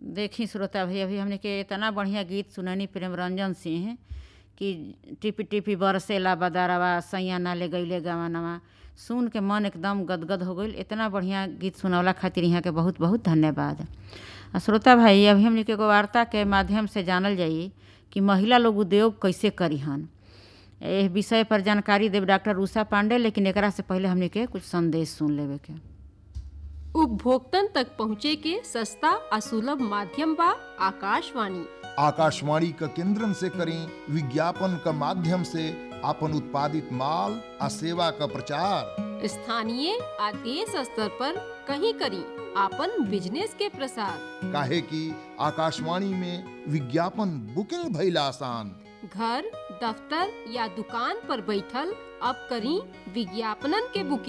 देखी श्रोता भैया अभी हमने के इतना बढ़िया गीत सुननी प्रेम रंजन सिंह कि टिपी टिपी बरसेला बदारवा सैया नाले गईले गवानवा सुन के मन एकदम गदगद हो गईल इतना बढ़िया गीत सुनवला खातिर यहाँ के बहुत बहुत धन्यवाद आ श्रोता भाई अभी हमने के एगो वार्ता के माध्यम से जानल जाई कि महिला लोग उद्योग कैसे करी हन एह विषय पर जानकारी देव डॉक्टर उषा पांडे लेकिन एकरा से पहले हमने के कुछ संदेश सुन लेवे के उपभोक्तन तक पहुँचे के सस्ता आ सुलभ माध्यम बा आकाशवाणी आकाशवाणी क केंद्रन से करें विज्ञापन क माध्यम से आपन उत्पादित माल आ सेवा क प्रचार स्थानीय आ देश स्तर पर कहीं करी आपन बिजनेस के प्रसार काहे कि आकाशवाणी में विज्ञापन बुकिंग भइल आसान घर दफ्तर या दुकान पर बैठल अब करी विज्ञापनन के बुकिंग